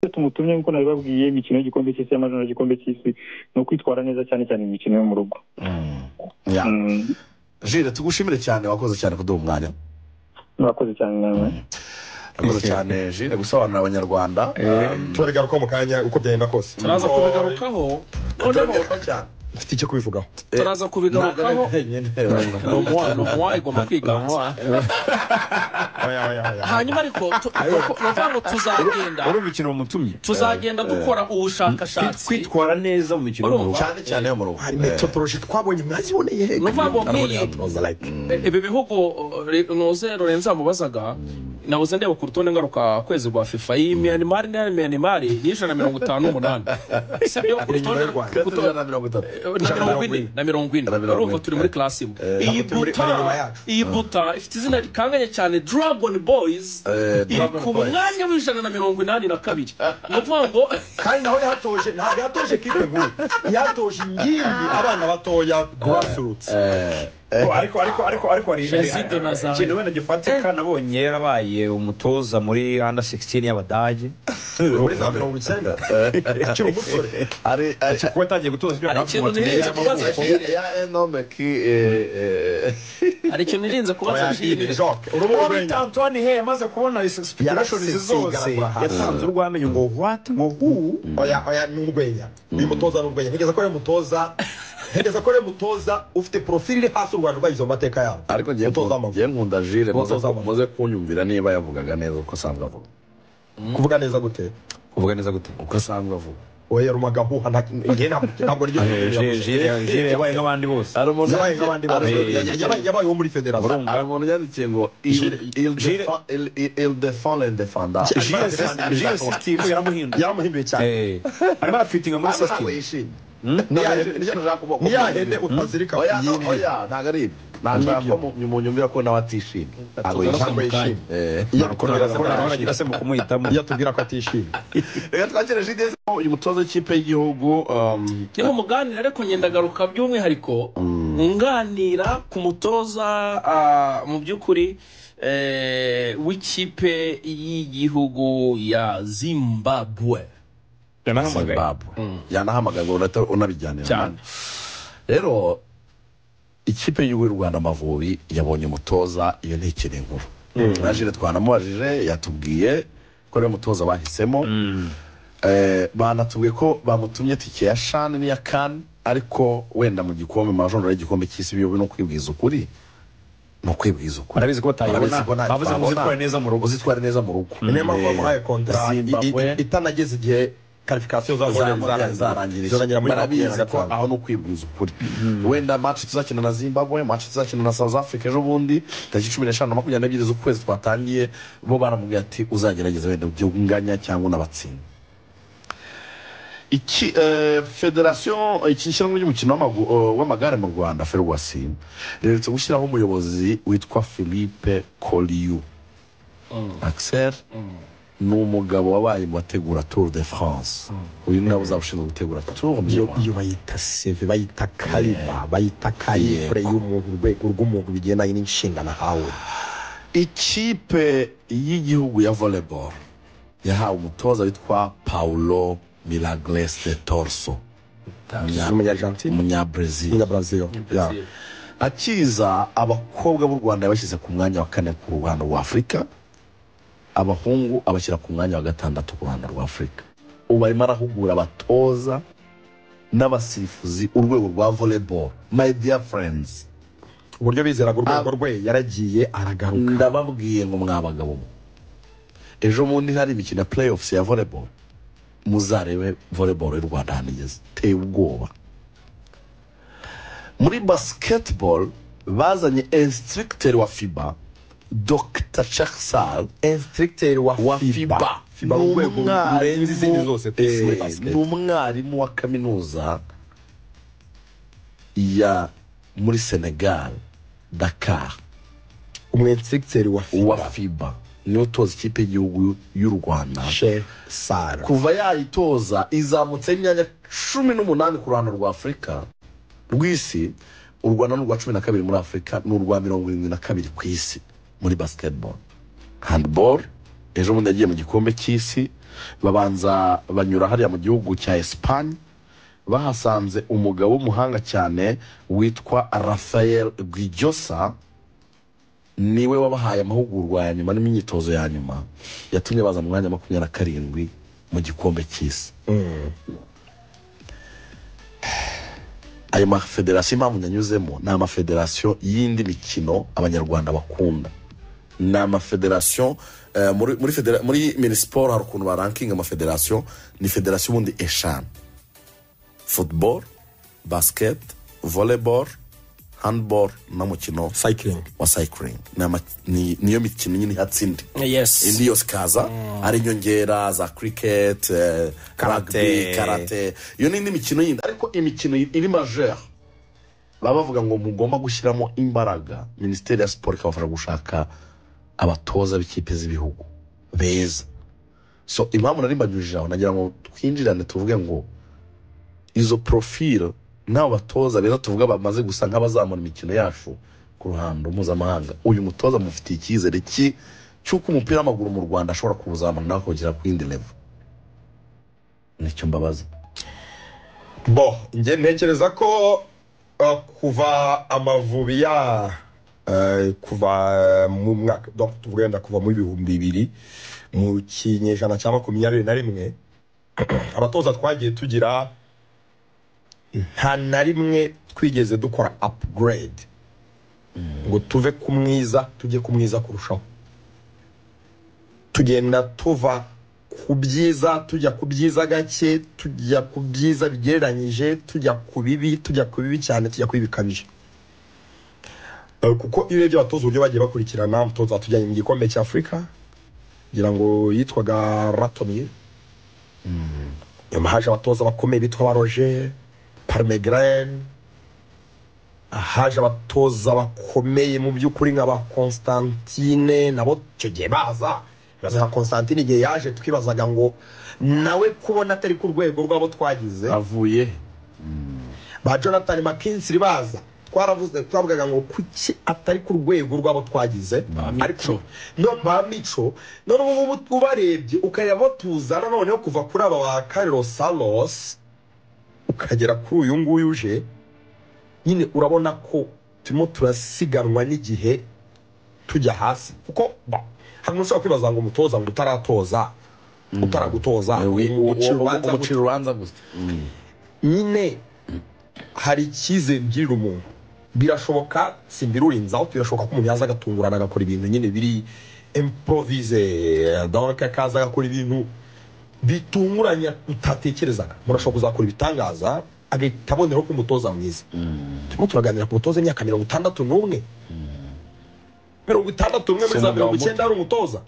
icyo tumutumye nk'uko nabibabwiye imikino y'igikombe cy'isi y'amajoro n'igikombe cy'isi ni ukwitwara neza cyane cyane imikino yo mu rugo jire tugushimire cyane wakoze cyane kuduha umwanya murakoze cyane nawe murakoze cyane jire gusobanurira abanyarwanda turabigarukaho mu kanya uko byagenda kose turaza kubigarukaho noneho turabigarukaho cyane mfite icyo kubivugaho turaza kubigarukaho ni umuwa- ni umuwa igomba kwiganwa oya oya oya hanyuma ariko tu- ni ukuvuga ngo tuzagenda wari umukino wamutumye tuzagenda dukora ubushakashatsi kwitwara neza mu mukino wo mu rugo Urumva? cyane cyane yo mu rugo hari Eh, metodoroji twabonye mwaziboneye he Ni ukuvuga ngo nk'iyi- like ibi bihugu uh, noze lorenza mubazaga nabuze ndeba ku rutonde ngaruka kwezi rwa fifa iyi miyanimari na miyanimari ni ijana na mirongo itanu n'umunani sibyo ku rutonde y'u Rwanda. ku Kuto- rutonde- na mirongo ine na mirongo ine Na mirongo ine. urumva turi muri class imwe iyi turi muri- buta bari inyuma yacu. iyi buta ifite izina rikanganye cyane dragon boys Eh, iri Dragon ku Boys. mwanya w'ijana na mirongo inani na kabiri ni ukuvuga ngo kandi naho yatoje ntabwo yatoje kipe nkuru yatoje ingimbi abana batoya grassroots eh, ariko ariko ariko ariko hari Jezido na Zayo. ikintu wenda gifatika nabonye yarabaye umutoza muri under 16 y'abadage muri za mirongo icyenda akiri umusore ari ari kuba yatangiye gutoza ibyo hari ikintu nirinze kubaza Eh, ya enomeki eh, eh, hari ikintu nirinze kubaza jiri joke urubura Robert Antoine Hey amaze kubona izi speculations zose Yarasesengara kwa- yatanze urwamenyo ngo what ngo who oya oya ni urwenya uyu mutoza ni urwenya ntegereza ko ari umutoza ntegereza ko ari umutoza ufite porofili iri hasi u rwanda rwagize mu mateka yabo ariko ngiye umutoza w'amavubi ngiye nkunda jire muze- Umutoza w'amavubi. muze kunyumvira niba yavugaga neza uko asanzwe avuga kuvuga neza gute uvuga neza gute uko asanzwe avuga oya rumaga mpuha nta- njye nta- ntabwo niryo jire yabaye nk'abandi bose hari umuntu yabaye nk'abandi bose Yabaye- yabaye uwo muri federasiyo hari umuntu yandikiye ngo Jire- Jire- il defend le defenda jire si- jire sisitimu yaramuhinduye yaramuhinduye cyane Eh, arimo arafitinga muri sisitimu ni ya hene utazirika ku yindi ntabwo ari ibyo nashaka ko mu- mu nyumvira ko nawe atishimye ntabwo ntabwo yishimye yishimye Eh. iyo tubwira ko aragira se mu kumuhitamo iyo tubwira ko atishimye reka twakire jide uyu mutoza w'ikipe y'igihugu um, niho muganira ariko ngendagaruka by'umwihariko nganira ku mutoza ah, mu by'ukuri eh, w'ikipe y'igihugu ya zimbabwe zimbabwe yanahamagaye ngo unata- unabijyanira cyane nani. rero ikipe y'igihugu y'u rwanda amavubi yabonye umutoza iyo ni ikiri inkuru na jire twanamubajije yatubwiye ko ariyo mutoza bahisemo Eh, banatubwiye ko bamutumye tike ya shani n'iya kani ariko wenda mu gikombe mu majonjora y'igikombe cy'isi biyobe ni ukwibwiza ukuri ni ukwibwiza ukuri barabizi ko batayibona Barabizi ko nta- bavuze ngo babona. uzitware neza mu rugo uzitwara neza mu rugo niyo mpamvu Eh, bamuhaye kontara i- Zimbabwe. i- itanageze igihe karifikasiyo zarangirije zorangirira muri barabizi ko makumyabiri aho ni ukwibwiza ukuri wenda match tuzakina na zimbabwe match tuzakina na south africa ejo bundi tariki cumi n'eshanu na makumyabiri n'ebyiri z'ukwezi twatangiye bo baramubwira ati uzagerageza wenda ujye unganya cyangwa unabatsinda iki eh, federasiyo iki shyirahamwe ry'umukino w'amagu- eh, w'amagare mu rwanda ferwasi riherutse gushyiraho umuyobozi witwa philippe koliyu axel ni umugabo wabaye mu bategura tour de france uyu ni nawe uzaba ushinzwe gutegura tour du iyo Rwanda. iyo bayita seve bayita kariba bayita karifure y'umuntu urwego rw'umuntu bigendanye n'inshingano ahawe ikipe y'igihugu ya volleyball yahawe umutoza witwa paulo milagres de torso umunyargentine umunyabrezil umunyabrazil akiza abakobwa b'u rwanda yabashyize ku mwanya wa kane ku ruhando rwa afurika abahungu abashyira ku mwanya wa gatandatu ku ruhando rwa afurika ubu arimo arahugura abatoza n'abasifuzi urwego rwa volleyball my dear friends uburyo bizeraga urwego rwe yaragiye aragaruka ndababwiye ngo mwabagabo mwe. ejo bundi hari imikino ya playoffs ya volleyball muzarebe volleyball y'u rwanda ahantu igeze iteye ubwoba muri basketball bazanye instructor wa fiba dr chaksal instructeur wa wa fiba fiba fiba Ni urwego umwarimu- rurenze izindi zose ku isi muri Eh, basket. ni umwarimu wa kaminuza ya muri senegal dakar umu instructeur wa wa fiba fiba niwe utoza ikipe y'igihugu y'u rwanda Che Sara kuva yayitoza izamutse imyanya cumi n'umunani ku ruhando rwa afurika rw'isi u rwanda ni urwa cumi na kabiri muri afurika ni urwa mirongo irindwi na kabiri ku isi muri basketball handball ejo bundi yagiye mu gikombe cy'isi babanza banyura hariya mu gihugu cya esipanye bahasanze umugabo w'umuhanga cyane witwa rafael guijosa niwe wabahaye amahugurwa ya nyuma n'imyitozo ya nyuma yatumye baza mu mwanya wa makumyabiri na karindwi mu gikombe cy'isi ayo mafederasiyo impamvu yanyuzemo ni amafederasiyo y'indi mikino abanyarwanda bakunda ni amafederasiyo eh, muri muri federa- muri minisiporo hari ukuntu barankinga amafederasiyo ni federasiyo ubundi eshanu futuboro basiketi voleboro handiboro n'umukino sayikiringi wa sayikiringi Ni ama- ni- niyo mikino nyine ihatsindi yes indi yose ikaza ari inyongera za cricket eh, Karate. rugby, karate iyo n'indi mikino yindi ariko imikino iri majeur baba bavuga ngo mugomba gushyiramo imbaraga minisiteri ya siporo ikabafasha gushaka abatoza b'ikipe z'ibihugu beza so impamvu nari mbanyujije aho nagira ngo twinjirane tuvuge ngo izo profile n'abo batoza beza tuvuga bamaze gusa nk'abazamura imikino yacu ku ruhando mpuzamahanga uyu mutoza mufitiye icyizere ki cy'uko umupira w'amaguru mu rwanda ashobora kuwuzamura nawe akawugera ku yindi level nicyo mbabaza bo njye ntekereza ko uh, kuva amavubi ya uh, kuva uh, mu mwaka donc tuvuge wenda kuva mu bihumbi bibiri mu kinyejana cya makumyabiri na rimwe abatoza twagiye tugira nta na rimwe twigeze dukora upgrade ngo tuve ku mwiza tujye ku mwiza kurushaho tugenda tuva ku byiza tujya ku byiza gake tujya ku byiza bigereranyije tujya ku bibi tujya ku bibi cyane tujya ku bibi bikabije Eh, kuko iyo urebye abatoza uburyo bagiye bakurikirana umutoza watujyanye mu gikombe cya afurika ngira ngo yitwaga ratoniye nyuma haje abatoza bakomeye bitwa ba roger parmegrene haje abatoza bakomeye mu by'ukuri nka ba constantine nabo icyo gihe baza baza nka constantine igihe yaje twibazaga ngo nawe kubona atari ku rwego rw'abo twagize avuye ba jonathan mckinsey baza twaravuze twavugaga ngo kuki atari ku rwego rw'abo twagize ariko no ba mico none ubu ngubu ubarebye ukareba abo tuzana noneho kuva kuri aba ba kariro salos ukagera kuri uyu nguyu uje nyine urabona ko turimo turasiganwa n'igihe tujya hasi kuko ba- hari n'ushobora kwibaza ngo umutoza ngo utaratoza utaragutoza ugucira urubanza gute? umucira urubanza gusa nyine hari icyizere ugirira umuntu birashoboka simbirurinzaho birashoboka ko umuntu yaza agatungurana agakora ibintu nyine biri improvize donc akaza agakora ibintu bitunguranye utatekerezaga murashobora kuzakora ibitangaza agahita aboneraho ko umutoza mwiza turimo turaganira ku mutoza w'imyaka mirongo itandatu n'umwe mirongo itandatu n'umwe muri Si za umugabo mirongo icyenda ari umutoza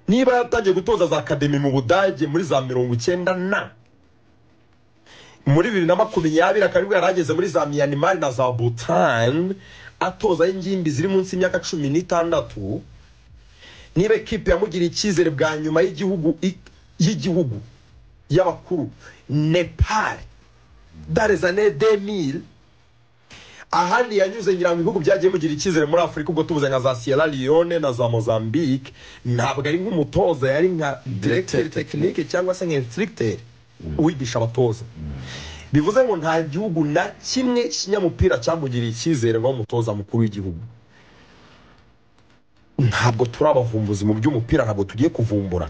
niba yatangiye gutoza za akademi mu budage muri za mirongo icyenda na muri bibiri na makumyabiri akaba aribwo yari ageze muri za miyanimari na za butani atoza ingimbi ziri munsi y'imyaka cumi n'itandatu niba ekipe yamugira icyizere bwa nyuma y'igihugu i- y'igihugu y'abakuru nepali darezane demiri ahandi yanyuze ngira ngo ibihugu byagiye bigira icyizere muri afurika ubwo tubuze nka za sierra leone na za mozambique ntabwo ari nk'umutoza yari nka Directeur directeur tekinike cyangwa se nka instructeur wigisha abatoza bivuze ngo nta gihugu na kimwe kinyamupira cyamugiriye icyizere nk'umutoza mukuru w'igihugu ntabwo turi abavumbuzi mu by'umupira ntabwo tugiye kuvumbura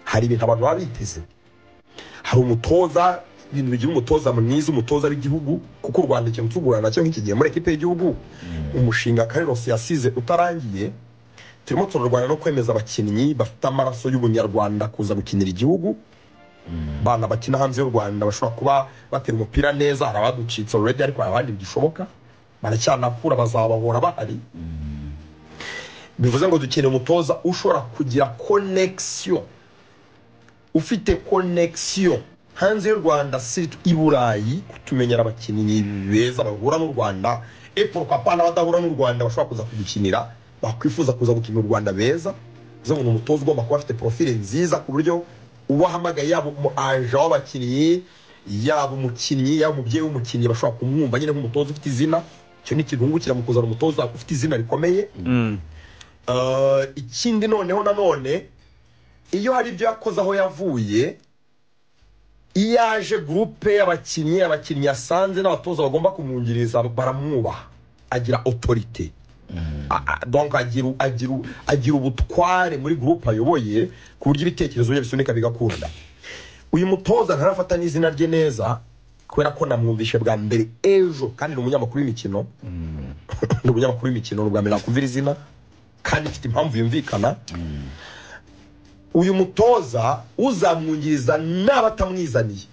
hari ibintu abantu baba biteze hari umutoza ibintu bigira umutoza mwiza umutoza w'igihugu kuko u rwanda ikintu tugurana nacyo nk'iki gihe muri ekipe y'igihugu umushinga karirosi yasize utarangiye turimo turarwana no kwemeza abakinnyi bafite amaraso y'ubunyarwanda kuza gukinira igihugu abana bakina hanze y'u rwanda bashobora kuba batera umupira neza hari abaducitse already ariko hari abandi bigishoboka baracyanakura bazabahora bahari bivuze ngo dukeneye umutoza ushobora kugira konekisiyo ufite konekisiyo hanze y'u rwanda si i burayi tumenyera abakinnyi beza bahura n'u rwanda eporuka pa n'abadahura n'u rwanda bashobora kuza kudukinira bakwifuza kuza gukina u rwanda beza bivuze ngo ni umutoza ugomba kuba afite porofile nziza ku buryo ubahamagaye yaba umu aje w'abakinnyi yaba umukinnyi yaba umubyeyi w'umukinnyi bashobora kumwumva nyine nk'umutoza ufite izina icyo ni ikirungukira mu kuzana umutoza ufite izina rikomeye Mm. Uh, ikindi noneho nanone iyo hari ibyo yakoze aho yavuye iyo aje gurupe y'abakinnyi abakinnyi yasanze n'abatoza bagomba kumwungiriza baramwubaha agira otorite A- a- donc agira u- agira u- agira ubutware muri gurupe ayoboye ku buryo ibitekerezo bye bisunika bigakunda uyu mutoza ntarafata n'izina rye neza kubera ko namwumvishe bwa mbere ejo kandi ni umunyamakuru w'imikino ni umunyamakuru w'imikino ni ubwa mbere nakumvira izina kandi mfite impamvu yumvikana uyu mutoza uzamwungiriza n'abatamwizaniye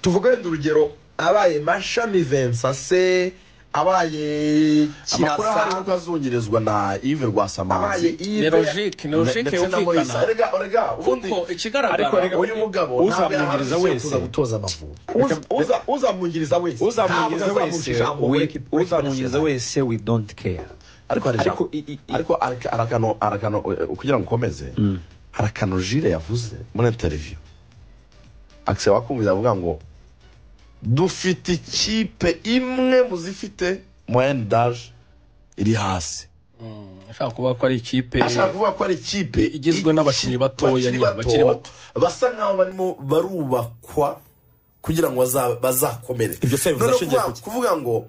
tuvuge wenda urugero abaye mashami vensa se abaye amakuru ahari kirasa kuko azungirizwa na ive abaye rwasamanzi ni ibe logike ni logike ndetse na Moise. yumvikana Erega- erega, ubundi- kuko ikigaragara Ariko reka- uyu mugabo uzamwungiriza wese. uza gutoza amavubi uza- uza- uzamwungiriza wese uzamwungiriza Ntabwo wese azamucisha aho muri we- equipe- muri uzamwungiriza equipe wese we don't care ariko hari Ariko ijambo i- i- i- ariko araka- arakano arakano eh, kugira ngo ukomeze hari akantu jire yavuze muri interiviyu akise wakumvira avuga ngo dufite ikipe imwe mu zifite moyenne d'age iri hasi ashaka kuvuga ko ari ikipe ashaka kuvuga ko ari ikipe Igizwe n'abakinnyi batoya bakiri nyine, bakiri bato. basa nkaho barimo barubakwa kugira ngo baza- bazakomere Ibyo se bivuze Noneho ashingiye ku kuvuga- ki? kuvuga ngo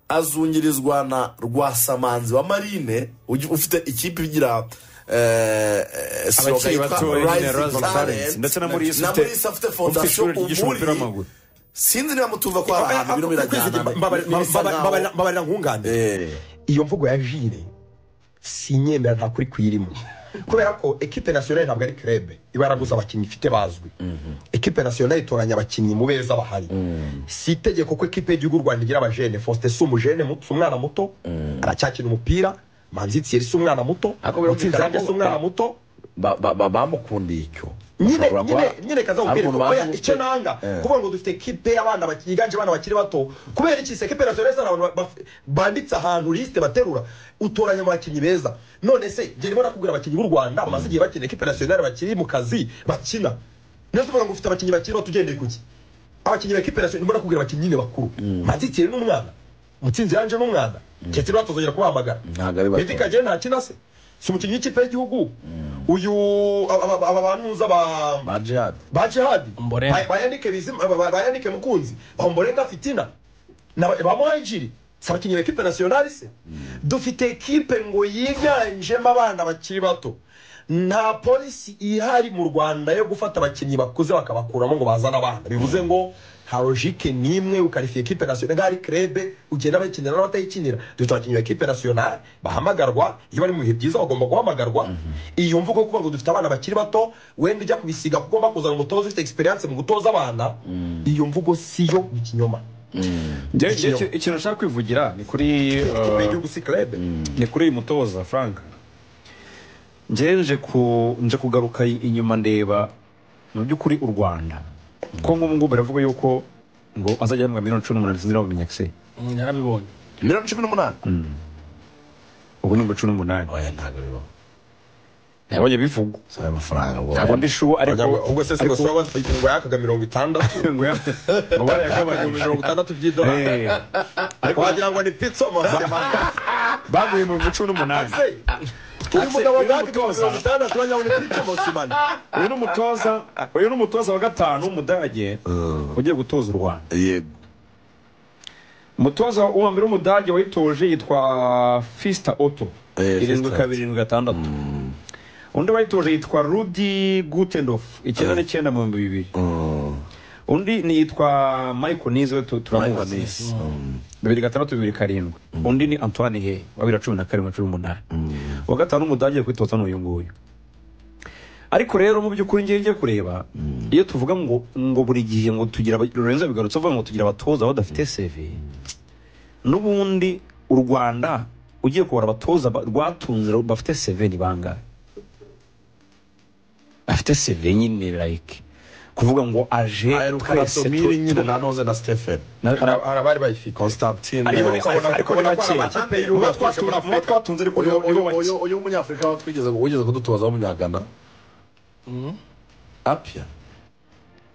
azungirizwa na rwasamanzi wa marine ugi- ufite ikipe igira eh, eh, slogan Abakiri yitwa batoya nyine, Rising Rising Talent, Talents. Ndetse na muri Yisi na ufite- muri Yisi afite ufite fondasiyo ishuri ryigisha umupira ubundi w'amaguru sinzi niba mutumva ko hari ahantu Mbabarira- bino birajyana mbabarira- bisa mbabarira- nkaho- mbabarira- mbabarira nkunganire Eh, iyo mvugo ya jire sinyemera nta kuri kuyirimo kubera ko ekipe nasiyonari ntabwo ari kerebe iba yaraguze abakinnyi ifite bazwi ekipe nasiyonari itoranya abakinnyi mu beza bahari si itegeko ko ekipe y'igihugu u rwanda igira abajene faustin si umujene muto si umwana muto aracyakina umupira manzi thierry si umwana muto Ariko birumvikana mutsinzi Range ko- si umwana muto ba- ba- ba- bamukundiye icyo nyine Ashobora kuba- nyine nyine kaza mupira Ariko umuntu oya bazi- icyo nanga Eh. kuvuga ngo dufite kipe y'abana baki- yiganje abana bakiri bato kubera iki se kipe nationale zari abantu baf- banditse ahantu liste baterura utoranya mu bakinnyi beza none se njye ndimo nakubwira abakinnyi b'u Rwanda bamaze igihe bakina kipe nationale bakiri mu kazi bakina niyo tuvuga ngo ufite abakinnyi bakiri bato ugendeye ku ki abakinnyi ba kipe nationale ndimo nakubwira abakinnyi nyine bakuru Manzi Thierry ni umwana Mutsinzi Range ni umwana Ketiro batuzongera kubahamagara Ntabwo ari bato. Meddy Kagere ntakina se si umukinnyi w'ikipe y'igihugu uyu aba- aba aba banuza ba ba jihad ba jihadi Ombolenga. Ba- bayanike bizima ba- ba- bayanike mukunzi ombolenga fitina na ba- ba muhajiri si abakinnyi ba ekipe nasiyonari se dufite ekipe ngo yiganjemo abana bakiri bato nta polisi ihari mu rwanda yo gufata abakinnyi bakuze bakabakuramo ngo bazane abana bivuze ngo nta logike n'imwe ukarifiye ekipe nasiyonari nk'aho ari kerebe ugenda bayikinira n'abatayikinira dufite abakinnyi ba ekipe nasiyonari bahamagarwa iyo bari mu bihe byiza bagomba guhamagarwa iyo mvugo yo kuvuga ngo dufite abana bakiri bato wenda ujya kubisiga kuko ugomba kuzana umutoza ufite experience mu gutoza abana iyo mvugo siyo ikinyoma Njye- njye iki- ikintu nshaka kwivugira ni kuri ikipe uh, y'igihugu si kerebe ni kuri uyu mutoza frank njyewe nje ku nje kugaruka i- inyuma ndeba mu by'ukuri u rwanda ko nk'ubu ngubu baravuga yuko ngo azajya yahembwa miliyoni cumi n'umunani sinzi niba mubimenye se Mm, narabibonye miliyoni cumi n'umunani ubu ni ngo cumi n'umunani oya ntabwo bibaho nabonye bivugwa si ayo mafaranga bo ntabwo ndi shuwa ariko ubwo se sigo saba ngo yakaga mirongo itandatu ngo ya- ngo barayagabanya ngo mirongo itandatu by'idolari Eh, ariko wagira ngo ni pizza mama baguye mu cumi n'umunani uyu mugabo uyu yakaga mutoza. mirongo itandatu wagira ngo ni pizza mama uyu ni umutoza uyu ni umutoza wa gatanu w'umudage ugiye gutoza u rwanda yego umutoza wa mbere w'umudage wayitoje yitwa fista oto Eh, irindwi Fista kabiri irindwi gatandatu undi wayitoje yitwa rudi gutendof icyenda n'icyenda mu bihumbi bibiri undi ni yitwa michael nize we tu- turamuzi bibiri gatandatu bibiri karindwi undi ni antoine hey wa bibiri na cumi na karindwi na cumi n'umunani uwa gatanu w'umudage ugiye kwitoza ni uyu nguyu ariko rero mu by'ukuri ngiye ngiye kureba iyo tuvuga ngo ngo buri gihe ngo tugira aba- Lorenzo bigarutse avuga ngo tugira abatoza badafite CV n'ubundi u Rwanda ugiye kubara abatoza ba- rwatunze bafite CV ni bangahe bafite CV nyine like kuvuga ngo aje aheruka na twese tu- somiri nyine na noze na stephen na- na- hari abari bayifite constantine ariko eh, ariko- ariko ni bake Mubo twatunze- mubo twatunze ariko uyu- ni- ni bo uyu- bake. uyu- uyu w'umunyafurika aho twigeze wigeze kudutoza w'umunyagana apia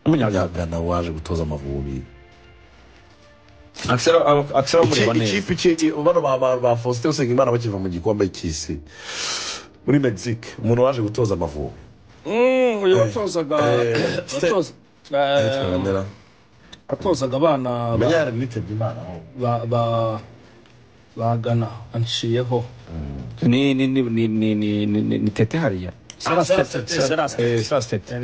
Umunyarwanda. umunyagana waje gutoza amavubi Axel- Axel amureba Iki- neza ikipe iki bano ba- ba ba faustin usengimana bakiva mu gikombe cy'isi muri mexique umuntu waje gutoza amavubi Mm, uyu watozaga Eh, watoza- eh, tuganira watozaga abana ba- menya yari nitabye imana aho ba- ba- bagana anciyeho ni ni ni ni ni ni ni ni ni tete hariya Eh, Sarasitete.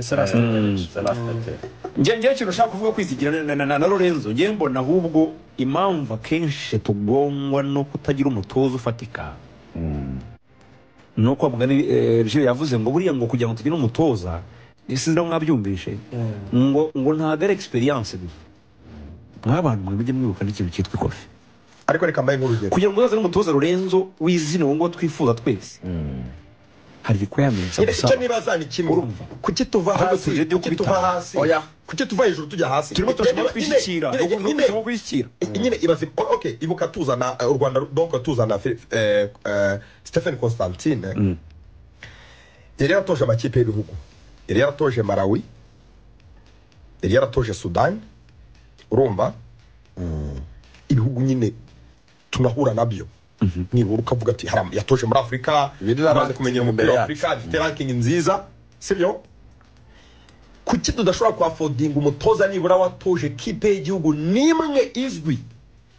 njye njye ikintu ushaka kuvuga kwisigira na- na- na na lorenzo njye mbona ahubwo impamvu akenshi tugongwa no kutagira umutoza ufatika ni uko mugani eh, Gilles yavuze ngo buriya ngo kugira ngo tugire umutoza sinzi aho mwabyumvishe ngo ngo ntabwo ari egisperiyanse gusa nk'abantu mwe mujye mwibuka n'ikintu cyitwa ikofi ariko reka mbahe nk'urugero kugira ngo uzazane umutoza Lorenzo w'izina uwo nguwo twifuza twese hari requirements icyo agusaba nibaza ni kimwe Urumva? kuki tuva Ahubwo hasi tuje kuki tuva dukubitana. hasi Oya. kuki tuva hejuru tujya hasi turimo turashaka Nyine- kwishyikira nyine- ni nyine- ugushaka kwishyikira nyine ibaze o- okay ibuka tuzana eh, u rwanda donc tuzana Fi- eh, eh, stephen constantine yari yaratoje amakipe y'ibihugu yari yaratoje malawi yari yaratoje sudani urumva ibihugu nyine tunahura nabyo nibura ukavuga ati haram yatoje muri afurika Biri amaze ranking kumenyera umupira imbere wa yacu. afurika afite ranking nziza sibyo kuki tudashobora kuhafodinga umutoza nibura watoje kipe y'igihugu n'imwe izwi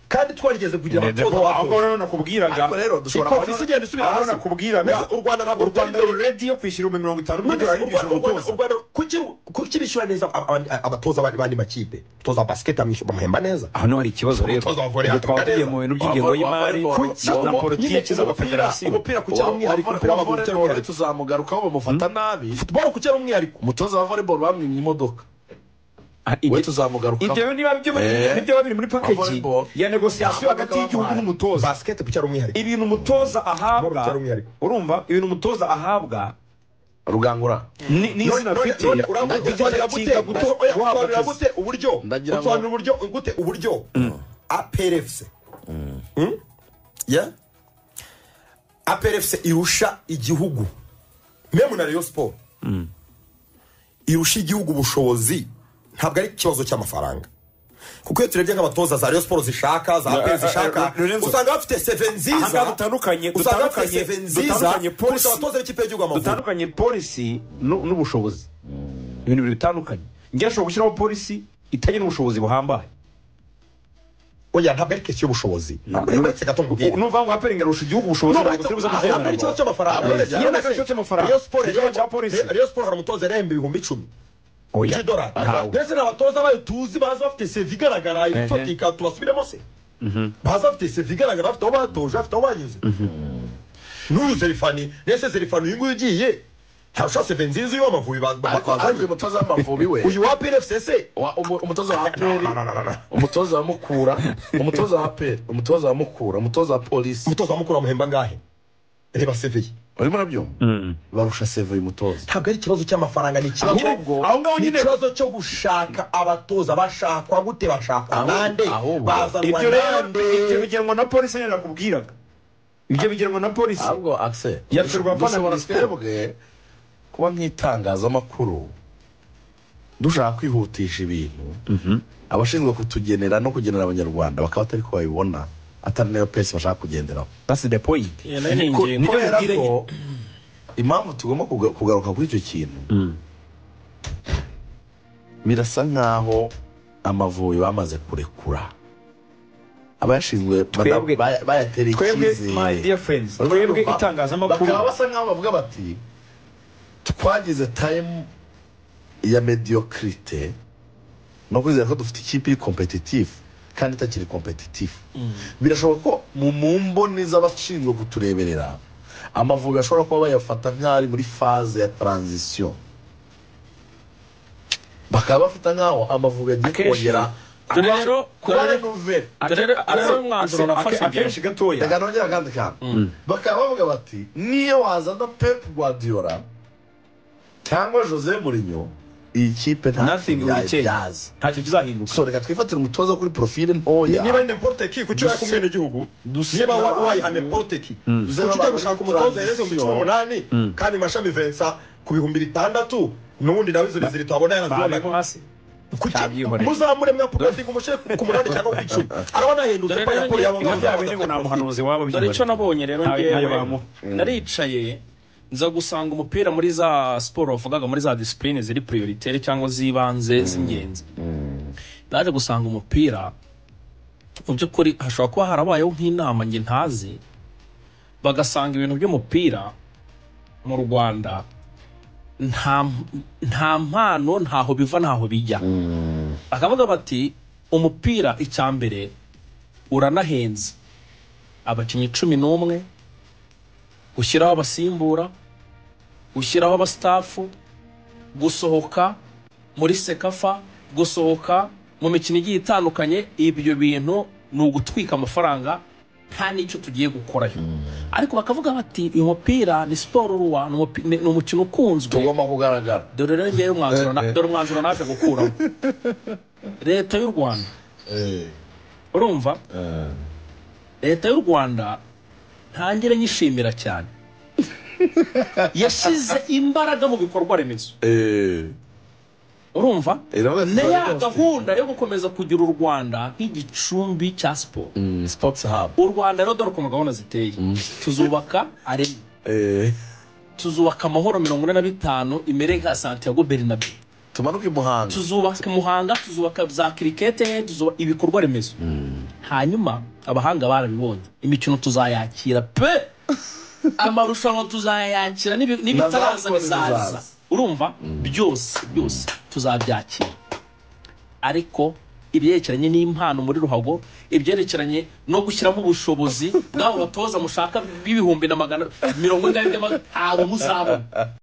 kandi twarigeze kugira abatoza ahubwo watoje rero nakubwiraga Ariko rero dushobora Ikofi kubona- si igenda isubira Ahubura hasi nakubwiraga Mbese u Rwanda ntabwo u Rwanda rutari- ruredi yo kwishyura ibihumbi mirongo itanu None byose u Rwanda- yishyura u Rwanda- u umutoza Rwanda- kuki- kuki bishyura neza ab- ab- abatoza bandi bandi makipe umutoza wa basiketi amwishyura bamuhemba neza aho niho hari ikibazo rero Umutoza wa volley Ubwo hatabaga twavuye neza. mu bintu by'ingengo Wa- wa- y'imari wa- wa- na- wa- na wa- politiki nyine z'abafederasiyo umupira ku cyaro umwihariko umupira w'amaguru utari volleyball umwihariko tuzamugarukaho bamufata nabi futuboro ku cyaro umwihariko umutoza wa volleyball bamwimye imodoka Ah, we ibyo- tuzamugarukaho ibyo niba byo Eh. nibyo biri muri package Volleyball. ya negosiyasiyo hagati y'igihugu n'umutoza basiketi ku cyaro umwihariko ibintu umutoza ahabwa Cyangwa umwihariko. urumva ibintu umutoza ahabwa rugangura ni ni izina afite uramusobanurira gute guto- oya, usobanurira gute uburyo Ndagira ngo- usobanurira uburyo gute uburyo APRFC Hmm? Yeah? APRFC irusha igihugu memu na Rayon Sport irusha igihugu ubushobozi ntabwo ari ikibazo cy'amafaranga kuko iyo turebye nk'abatoza za Rayon Sport zishaka za APR zishaka eh, Lorenzo. usanga bafite seve nziza Ahangaha dutandukanye- usanga bafite dutandukanye- seve nziza dutandukanye kurusha policy. abatoza b'ikipe y'igihugu amavubi dutandukanye polisi nu- n'ubushobozi ibintu bibiri bitandukanye njye ashobora gushyiraho polisi itagira ubushobozi buhambaye oya ntabwo ari kesi y'ubushobozi uretse gato nkubwire nuvuga ngo aperingi arusha igihugu ubushobozi ntabwo turi buze gutera hari ikibazo ngo- cy'amafaranga Yes. Iyo ntabwo ari ikibazo cy'amafaranga. Rayon Sport Ikibazo cya polisi. yari- Rayon Sport hari umutoza yari yahembwe ibihumbi icumi Oya. by'idolari Ntawe. ndetse n'abatoza bayo tuzi bazi bafite sevi igaragara ifatika tubasubiremo se bazi bafite sevi igaragara bafite aho batoje bafite aho banyuze n'uyu zerifani ndetse zerifani uyu nguyu ugiye ntarusha seve nziza iyo amavubi ba- ba- ariko bazanye. ariko uyu mutoza w'amavubi we uyu wa pnfcc wa- umu- umutoza wa peri umutoza wa mukura umutoza wa peri umutoza wa mukura umutoza wa polisi umutoza mukuru wamuhemba ngahe reba seve ye urimo nabyo barusha seve uyu mutoza ntabwo ari ikibazo cy'amafaranga ni ikibazo Ahubwo- aho ngaho nyine- ni ikibazo cyo gushaka abatoza bashakwa gute bashakwa Ahubwo- nande ahubwo. bazanwa ibyo rero ibyo nande bigenwa na polisi nyine nakubwiraga ibyo bigenwa na polisi ahubwo akise Yashyirwa pana dushobora Minispoc. twebwe kuba nk'itangazamakuru dushaka kwihutisha ibintu abashinzwe kutugenera no kugenera abanyarwanda bakaba batari ko babibona atari nayo pesi bashaka kugenderaho that's the point Iyo nayo ni Ko- ingingo. kubera ko impamvu tugomba kuga- kugaruka kuri icyo kintu birasa nk'aho amavubi bamaze kurekura abayashinzwe bada- Twebwe- baya- bayatereye twebwe my icyizere dear friends Barimo twebwe barumva- itangazamakuru bakaba basa nkaho bavuga bati twagize tayimu ya mediyokirite no kwizera ko dufite ikipe iri kompetitifu kandi itakiri kompetitifu birashoboka ko mu mu mboni z'abashinzwe kutureberera amavubi ashobora kuba bayafata nk'aho ari muri faze ya taranzisiyo bakaba bafata nk'aho amavubi agiye Akenshi, kongera dore rero kuba dore- ari nuveri dore rero ari wo mwanzuro nafashe akenshi gatoya reka nongere akandi kantu bakaba bavuga bati niyo wazana pep guardiola cyangwa jose murinyo iyi kipe Nothing will change. ntayibyaza ntacyo kizahinduka so reka twifatire umutoza wo kuri profile niba ntoya ni n'importe ki kuki uri kumwe n'igihugu Dusa- niba wa- wayihamye porte ki kuki ujya gushaka umutoza yeze mu cumi n'umunani kandi mashami vensa ku bihumbi bitandatu n'ubundi nawe izo nizeri tuhabona barimo yarazibonaga hasi kuki Ntabyihorere. muzamure mwaporte umushyire ku munani cyangwa ku icumi araba nahendutse Dore pa rero raporo ni- yabo ibyo byaba biri ngo ni umuhanuzi wabo dore icyo nabonye rero Ntawe- ntawe ngewe bamuha. naricaye nza gusanga umupira muri za siporo bavugaga muri za disipurine ziri piriyoriteri cyangwa z'ibanze z'ingenzi naje gusanga umupira mu by'ukuri hashobora kuba harabayeho nk'inama njye ntazi bagasanga ibintu by'umupira mu rwanda nta nta mpano ntaho biva ntaho bijya bakavuga bati umupira icya mbere uranahenze abakinnyi cumi n'umwe gushyiraho abasimbura gushyiraho abasitafu gusohoka muri sekafa gusohoka mu mikino igiye itandukanye ibyo bintu ni ugutwika amafaranga nta n'icyo tugiye gukorayo ariko bakavuga bati uyu mupira ni siporo ruwa ni umupi- ni- ni umukino ukunzwe tugomba kugaragara dore rero ngewe umwanzuro na- dore umwanzuro naje gukuramo leta y'u rwanda Eh, urumva eh. leta y'u rwanda ntangire nyishimira cyane yashyize imbaraga mu bikorwa remezo Eh, urumva irabaza ni ya rwose. gahunda yo gukomeza kugira u rwanda nk'igicumbi cya siporo Mm, sports hub u rwanda rero dore ukuntu gahunda ziteye tuzubaka arena Eh, tuzubaka amahoro mirongo ine na bitanu imere nka santiago bernabe tumanuke i muhanga tuzubaka muhanga tuzubaka za kirikete tuzubaka ibikorwa remezo hanyuma abahanga barabibonye imikino tuzayakira pe amarushanwa tuzayakira n'ibi- n'ibitaraza Nazaza bizaza bizaza. urumva byose byose tuzabyakira ariko ibyerekeranye n'impano muri ruhago ibyerekeranye no gushyiramo ubushobozi bw'abo batoza mushaka b'ibihumbi na magana mirongo ine na bine ntabwo muzabona